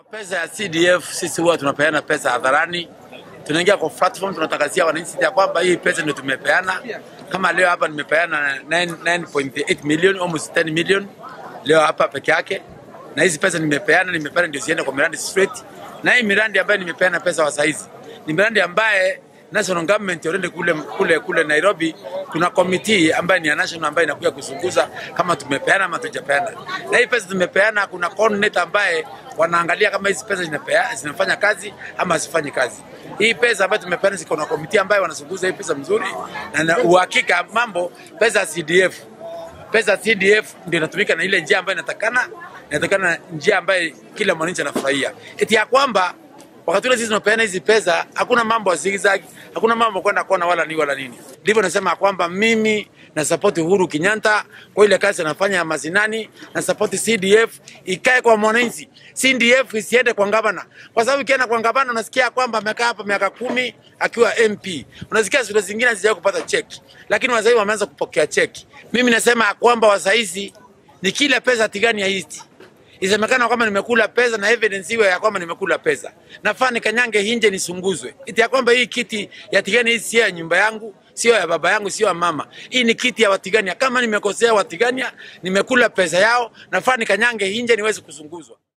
Pesa ya CDF sisi huwa tunapeana pesa hadharani, tunaingia kwa platform, tunatangazia wananchi ya kwamba hii pesa ndio tumepeana. Kama leo hapa nimepeana 9.8 million, almost 10 million leo hapa peke yake, na hizi pesa nimepeana, nimepeana ndio ziende kwa miradi straight, na hii miradi ambayo nimepeana pesa wa saizi ni miradi ambaye national government already kule kule kule Nairobi kuna committee ambayo ni ya national ambayo inakuja kuchunguza kama tumepeana ama tujapeana. Na hii pesa tumepeana, kuna coordinator ambaye wanaangalia kama hizi pesa zinapea, zinafanya kazi ama hazifanyi kazi. Hii pesa ambayo tumepeana ziko na committee ambayo wanachunguza hii pesa mzuri na, na uhakika mambo pesa ya CDF pesa ya CDF ndio inatumika na ile njia ambayo inatakana inatakana njia ambayo kila mwananchi anafurahia. Eti ya kwamba wakati ule sisi tunapeana hizi pesa, hakuna mambo ya zigzag, hakuna mambo kwenda kona wala ni wala nini. Ndivyo nasema kwamba mimi na support Uhuru Kenyatta kwa ile kazi anafanya ya mazinani, na support CDF ikae kwa mwananchi. CDF isiende kwa gavana, kwa sababu ikienda kwa gavana unasikia kwamba amekaa hapa miaka kumi akiwa MP, unasikia shule zingine hazijawahi kupata cheki, lakini wasaizi wameanza kupokea cheki. Mimi nasema kwamba wasaizi ni kila pesa tigani ya hizi isemekana kwamba nimekula pesa na evidence iwe ya kwamba nimekula pesa, nafaa nikanyange hinje nisunguzwe, iti ya kwamba hii kiti ya Tigani hii sio ya nyumba yangu, sio ya baba yangu, sio ya mama. Hii ni kiti ya Watigania. Kama nimekosea Watigania, nimekula pesa yao, nafaa nikanyange hinje niweze kusunguzwa.